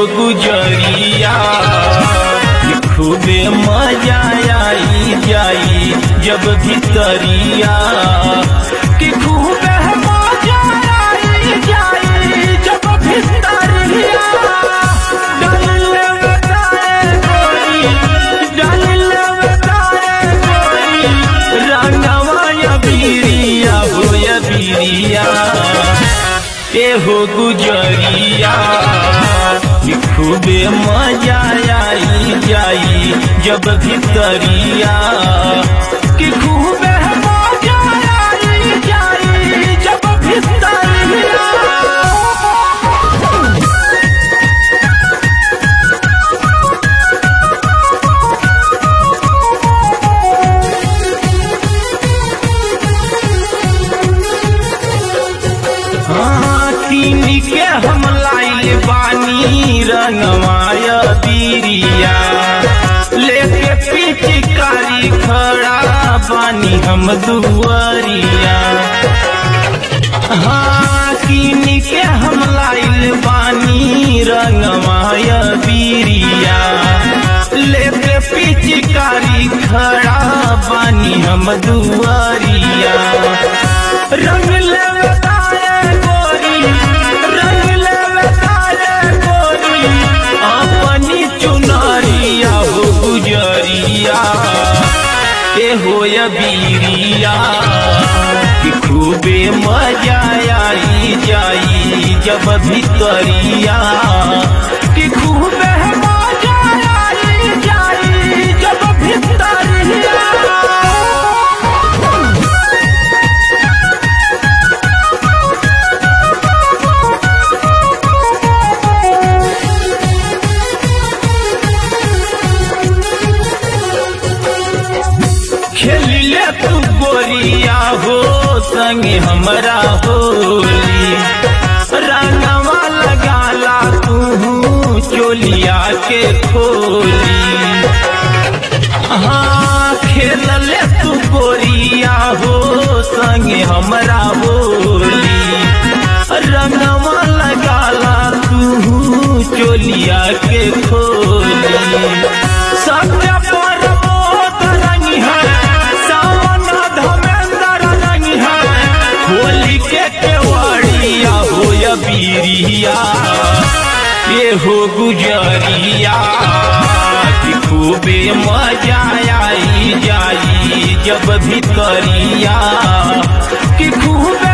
गुजरिया खूबे मजा आई जाई जब भीतरिया कि खूबे मजा आई जाई जब भीतरिया डाले बताए कोई डाले बताए कोई रंगवा या बीरिया हो या बीरिया एहो गुजरिया कि खूबे मजा आई जाई जब भीतरिया कि खूबे मजा आई जाई जब भीतरिया हाँ, कीन के हम लाइल बानी रंगवाय बीरिया लेके पिचकारी खड़ा बानी हम दुआरिया हाँ कीन के हम लाइल बानी रंगवाय बीरिया लेके पिचकारी खड़ा बानी हम दुआरिया रंग ले तारे गोरी रंग ले तारे गोरी अपनी चुनरिया हो गुजरिया ए हो या बीरिया कि खूबे मजा आई जाई जब भीतरिया कि खूबे मजा आई जाई जब भीतरिया खेलिले तू गोरिया हो संगे हमरा होली रंगवा लगाला तू चोलिया के खोली हाँ खेलले तू गोरिया हो संगे हमरा होली रंगवा लगाला तू चोलिया के खोली सत्य पर रंग है सावन धमेंद्र रंग है होली के केवड़िया हो या बीरिया ये हो गुजरिया कि खूबे मजा आई जाई जब भीतरिया कि खूबे